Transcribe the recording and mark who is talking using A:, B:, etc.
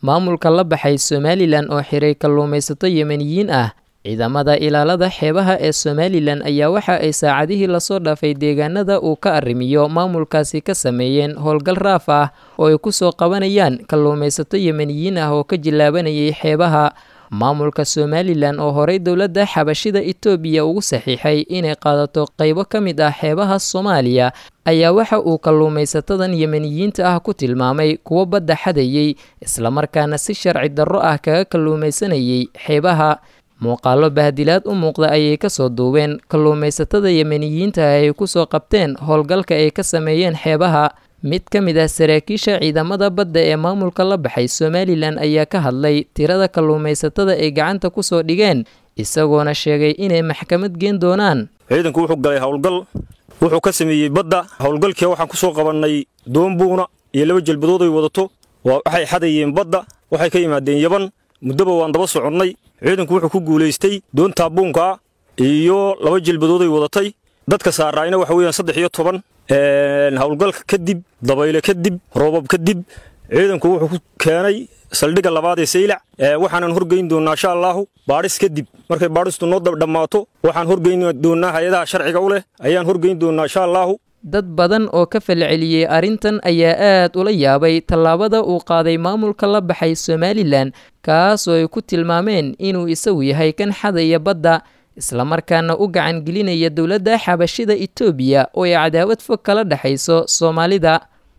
A: maamulka la baxay somalilan oo xiray kalluumaysato yemeniyiin ah ciidamada ilaalada xeebaha ee somalilan ayaa waxa ay saacadihii lasoo dhaafay deegaanada uu ka arrimiyo maamulkaasi ka sameeyeen howlgal raaf ah oo ay kusoo qabanayaan kalluumaysato yemeniyiin ah oo ka jilaabanayay xeebaha maamulka somalilan oo horey dowladda xabashida etoobiya ugu saxiixay inay qaadato qaybo ka mid ah xeebaha soomaaliya ayaa waxa uu kalluumaysatadan yemeniyiinta ah ku tilmaamay kuwo badda xadayey islamarkaana si sharci darro ah kaga kalluumaysanayay xeebaha muuqaalo bahdilaad u muuqda ayay kasoo duubeen kalluumaysatada yemeniyiinta ah ay kusoo qabteen howlgalka ay ka sameeyeen xeebaha mid ka mid ah saraakiisha ciidamada badda ee maamulka la baxay somalilan ayaa ka hadlay tirada kalluumaysatada ay gacanta kusoo dhigeen isagoona sheegay inay maxkamad geen doonaan
B: ciidanku wuxuu galay howlgal wuxuu ka sameeyey badda howlgalkii waxaan ku soo qabannay doombuuna iyo laba jelbadood ay wadato waxay xadayeen badda waxay ka yimaadeen yaban muddoba waan daba soconnay ciidanku wuxuu ku guulaystay doontaa buunkaa iyo laba jelbadood ay wadatay dadka saaraayna waxa weeyaan saddex iyo toban howlgalka kadib dabayle kadib roobab kadib ciidanku wuxuu ku keenay saldhigga labaad ee saylac waxaanan horgeyn doonnaa insha allaahu baadhis kadib markay baadhistu noo dhammaato waxaan horgeyn doonnaa hay-adaha sharciga u leh ayaan horgeyn doonnaa insha allaahu
A: dad badan oo ka falceliyey arrintan ayaa aad ula yaabay tallaabada uu qaaday maamulka la baxay somalilan kaas oo ay ku tilmaameen inuu isagu yahay kan xadaya badda islamarkaana u gacan gelinaya dowladda xabashida etoobiya oo ay cadaawad fog kala dhexayso soomaalida